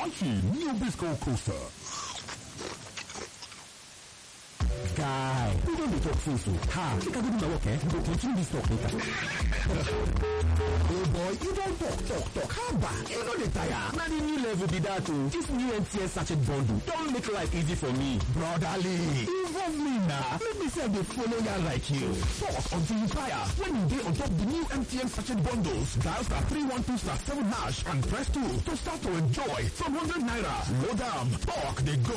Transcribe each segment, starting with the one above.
Crunchy New Bisco Coaster. Guy, we don dey talk since o. Ha, make I go do my work eh? We go continue this talk later. Oh boy, you don talk talk talk. How about you no dey tire? Na the new level be that o. This new MTN sachet bundle don make life easy for me. Brotherly, involve me na. Make me sef dey follow ya like you. Talk until you tire. When you dey on top the new MTN sachet bundles, dial star three one two star seven hash and press two to start to enjoy from hundred naira. Load am, talk dey go.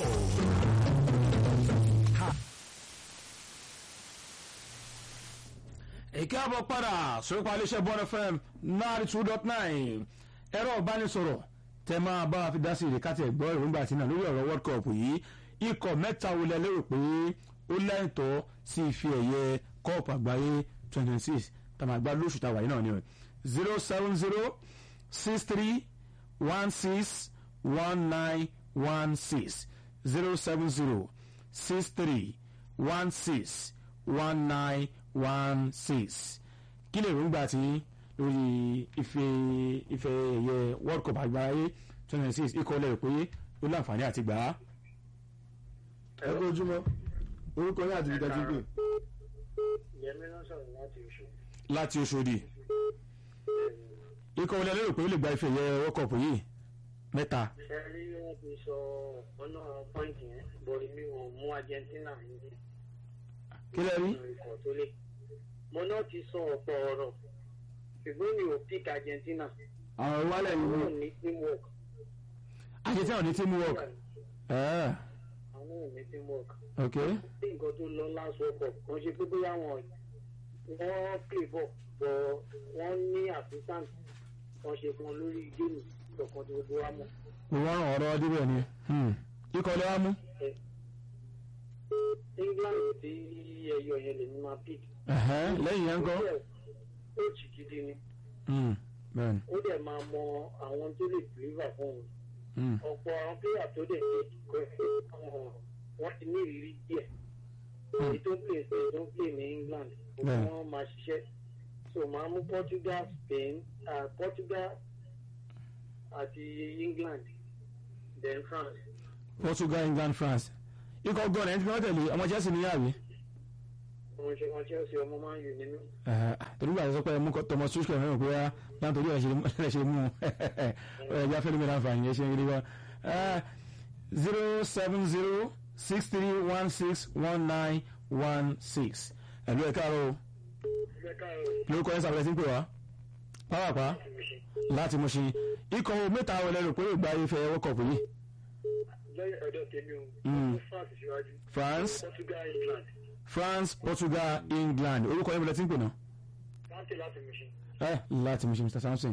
èké àbọ̀ padà sórípa iléeṣẹ́ bọ́n fm náírà two dot nine ẹ̀rọ ìbánisọ̀rọ̀ tẹ máa bá wa fi dá sí ìrèkátì ẹ̀gbọ́ ìrònúgbà àti náà lórí ọ̀rọ̀ world cup yìí ikọ̀ mẹ́ta wo lẹ lérò pé ó lẹ́ǹtọ́ sí ife ẹ̀yẹ cup àgbáyé twenty twenty six tàmí àgbà lóṣù tàwa yìí náà ni zero seven zero six three one six one nine one six zero seven zero six three one six one nine one six kí lè rúgbà tí lórí ife ife ẹ̀yẹ world cup àgbáyé twenty six ikọ̀ lẹ́rù pé ó láǹfààní àti gbà á. ẹ kó ojúmọ́ orúkọ yín àti ìdájú gbé. yẹmi ló sọ̀rọ̀ láti oṣù. láti Òṣòdì ikọ̀ lẹ́rù lérò pé ó lè gba ife ẹ̀yẹ world cup yìí mẹ́ta. ṣe rí wọn ti sọ ọ̀nà pọ́ǹtì yẹn bọ̀rí mi ò mú Argentina ní kí lẹ rí. ikọ̀ tó lé mo náà ti sọ ọ̀pọ̀ ọ̀rọ̀ ṣùgbọ́n mi ò pick Argentina àwọn ìwálẹ̀ yìí àwọn wọ́n ò ní teamwork Argentina ò ní teamwork. Eh, àwọn ò ní teamwork ok bí nǹkan tó lọ last world cup kan ṣe pé bóyá wọn wọ́n play ball bọ̀ wọ́n ní assistant kan ṣe fún wọn lórí géèmù kọ̀ọ̀kan tó gbogbo wa mọ̀. mo wọ́n ràn ọ̀rọ̀ débẹ̀ ni Hmm. ikọ̀ lẹ́wà mú. England tí ẹyọ yẹn lè ní máa pick. Ẹ̀hẹ́n, lẹ́yìn yẹn ń kọ́. coach gidi ni Hmm, bẹ́ẹ̀ni. ó dẹ̀ máa mọ àwọn tó lè deliver fún òun Hmm. ọ̀pọ̀ àwọn player tó dẹ̀ ṣe kọ́ wọ́n ti ní ìrírí díẹ̀ èyí tó play Spain tó play ní England Bẹ́ẹ̀. wọ́n máa ṣiṣẹ́ so máa mú Portugal Spain uh, Portugal àti England then France Portugal England France ikọ̀ gan ẹni tí wọ́n tẹ̀lé ọmọ Chelsea ní yàrá wọ́n ṣe wọ́n Chelsea ọmọ máa ń yù nínú torí gbà sọ pé mú Thomas Tuchel mẹ́rin pé wá náà torí ẹ̀ ṣe mú ẹ̀ já fẹ́lẹ́ mi láǹfààní ẹ̀ ṣe ń rí wá zero seven zero six three one six one nine one six ẹ̀lú ẹ̀ káàárọ̀ o lórúkọ ẹ̀ sábẹ̀ tí ń pè wá pàápàá láti mú ṣe ikọ̀ mẹ́ta wọlé rò pé yóò gba ife World Cup yìí lọ́yẹ̀ ọ̀dọ̀ tèmi o Mm. wọ́n France síwájú France Portugal England France Portugal England orúkọ yẹn bọ̀lẹ̀ tí ń pè náà láti láti mú ṣe. ẹ láti mú ṣe Mr Samson